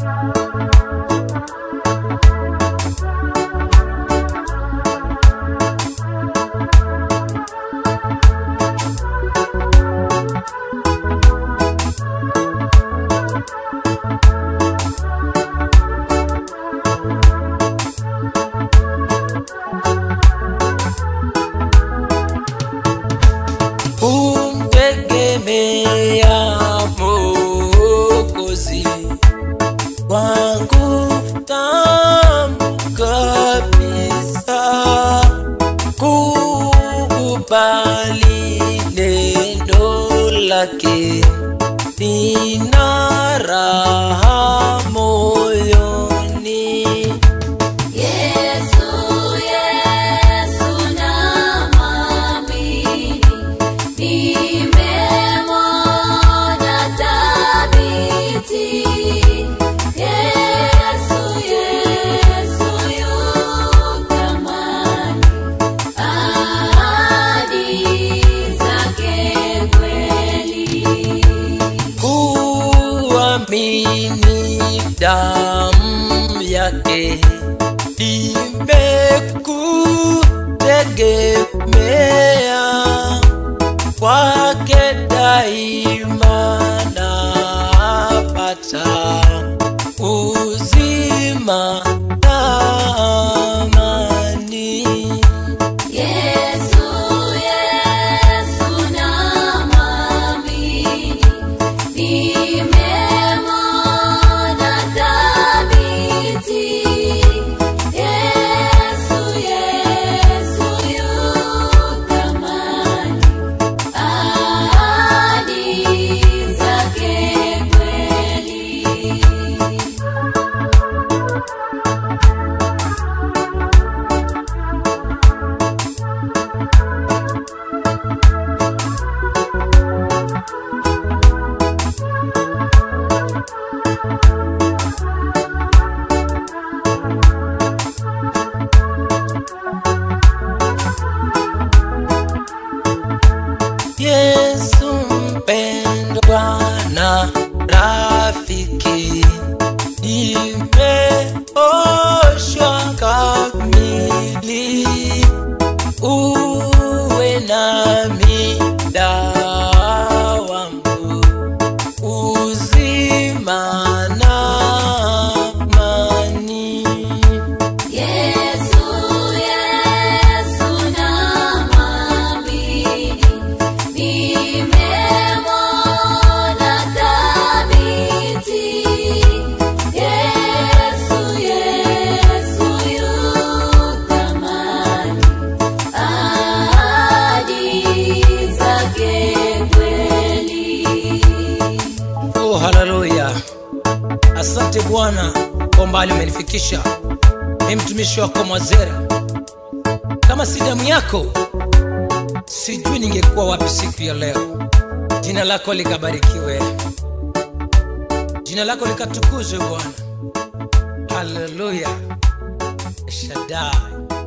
kumtegemea Mwokozi wangu tamu kabisa, kukubali neno lake, nina raha moyoni. Yesu, Yesu namwamini, nimemwona thabiti. Yesu, Yesu yu thamani, ahadi zake kweli. kuamini damu yake imekutegemea kwake daima napata uzima na amani. Yesu, Yesu namwamini, nimemwona thabiti. Yesu, Yesu yu thamani, ahadi zake kweli. Yesu mpendwa na rafiki, nimeoshwa kamili, uwe nami dawa wangu, uzima na amani. Yesu, Yesu namwamini, nimemwona thabiti. Yesu, Yesu yu thamani, ahadi zake kweli. Oh, haleluya! Asante Bwana kwa umbali umenifikisha. Ni mtumishi wako Mwazera. Kama si damu yako, sijui ningekuwa wapi siku ya leo. Jina lako likabarikiwe, jina lako likatukuzwe Bwana. Haleluya! Shaddai.